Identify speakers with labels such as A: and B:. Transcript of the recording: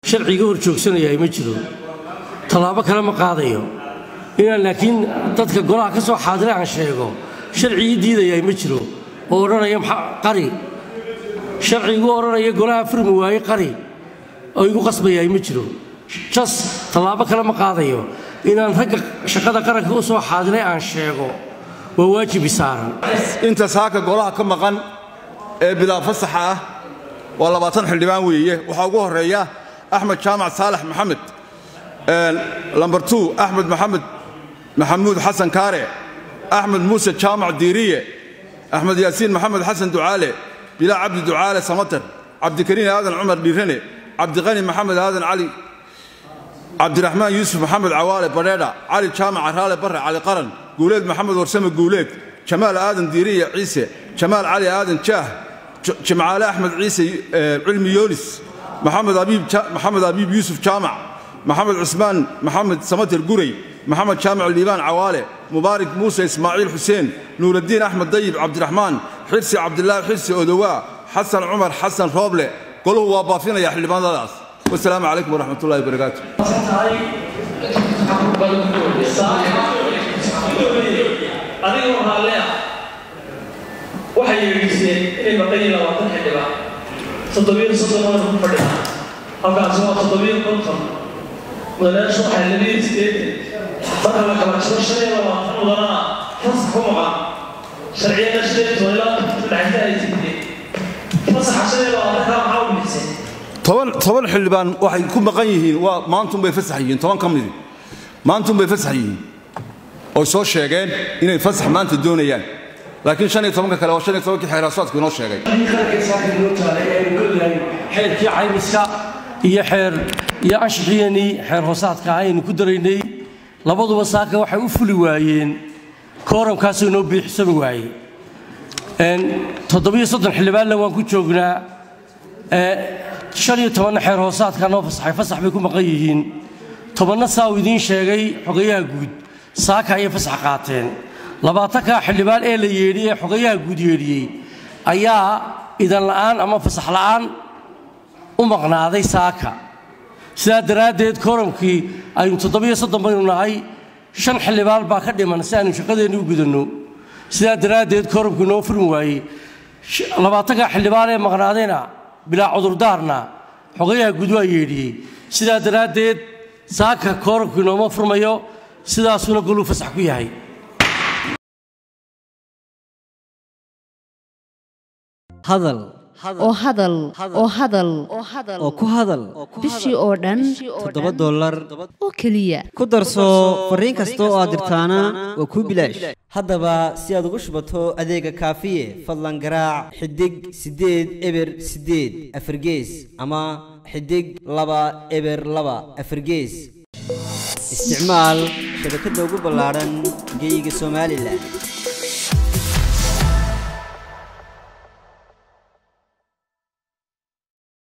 A: sharciga hor joogsanayaa ma jiro tallaabo kale ma qaadayo inaan laakiin dadka golaha ka soo xaadira aan sheego sharcigii diidayaa ma jiro oo odhanaya qari sharcigu odhanaya golaha furmi waaye qari oo igu qasbayaa ma jiro jas tallaabo kale ma qaadayo inaan ragga shaqada qaranka u soo xaadiray aan sheego waa waajibi saaran
B: inta saaka golaha ka maqan ee bilaa fasaxa ah waa labaatan xildhibaan weeye waxaa ugu horreeya axmed jaamac saalax maxamed lambar tu axmed maxamed maxamuud xasan kaare axmed muuse jaamac diiriye axmed yaasiin maxamed xasan ducaale bilaa cabdi ducaale samater cabdikariin aadan cumar dhiirane cabdiqani maxamed aadan cali cabdiraxmaan yuusuf maxamed cawaale badheedha cali jaamac araale barre cali qaran guuleed maxamed warsame guuleed jamaal aadan diiriye ciise jamaal cali aadan jaah jimcaale axmed ciise cilmi yoonis maxamed abiib yuusuf jaamac maxamed cusmaan maxamed samater gurey maxamed jaamac liibaan cawaale mubaarik muuse ismaaciil xuseen nuuraddiin axmed dayib cabdiraxmaan xirsi cabdilaahi xirsi odowaa xasan cumar xasan rooble goluhu waa baafinaya xildhibaanadaas wasalaamu calaykum waraxmat ullahi wabarakaatu
C: adigoo raallia waxay yeedhiiseen inay maqayiin labaatan xildhibaan toddobiyo soddon oo ku fadhiyaan halkaasi waa toddobiyo konton mudanayaashu waxay labiyo sideetan marka la kala jiro shan iyo labaatan mudanana fasax ku maqan sharciyada shan iyo toban ilaa dhexda ay tigdeen fasaxa shan iyo labaatanka maxaa u bixiseen
B: toban toban xildhibaan waxay ku maqan yihiin waa maantunbay fasax yihiin toban ka midi maantunbay fasax yihiin oy soo sheegeen inay fasax maanta doonayaan laakiin shan iyo tobanka kale waa shan iyo tobankii xeeraasaadku inoo sheegay
A: xeerkii caymiska iyo xeer iyo anshixiyanii xeer hoosaadka ah aynu ku daraynay labaduba saaka waxay u fuli waayeen kooramkaasoo inoo biixsami waaye toddobiyo soddon xildhibaanna waan ku joognaa shan iyo tobanna xeer hoosaadka noo fasaxay fasax bay ku maqan yihiin tobanna saa uu idiin sheegay xogayaha guud saaka ayay fasax qaateen labaatanka xildhibaan ee la yeedhiyey ee xogayaha guud yeedhiyey ayaa idan la'aan ama fasax la'aan u maqnaaday saaka sidaa daraaddeed kooramkii aynu toddobiyo soddon baynu nahay shan xildhibaan baa ka dhiman si aynu shaqadeenni u gudanno sidaa daraaddeed kooramkii noo furmi waayey labaatanka xildhibaan ee maqnaadayna bilaa cudurdaarna xogayaha guud waa yeedhiyey sidaa daraaddeed saaka kooramkii nooma furmayo sidaasuna goluu fasax ku yahay
D: hadal
E: oo hadal oo hadal
D: oo ku hadal
E: bishii oo dhan
D: toddoba dollar
E: oo keliya
D: ku darso fariin kasta oo aad dirtaana waa kuu bilaash haddaba si aad ugu shubato adeega kaafiye fadlan garaac xidig siddeed eber siddeed afargees ama xidig laba eber laba afargees isticmaal shabakadda ugu ballaadhan geyga somalilan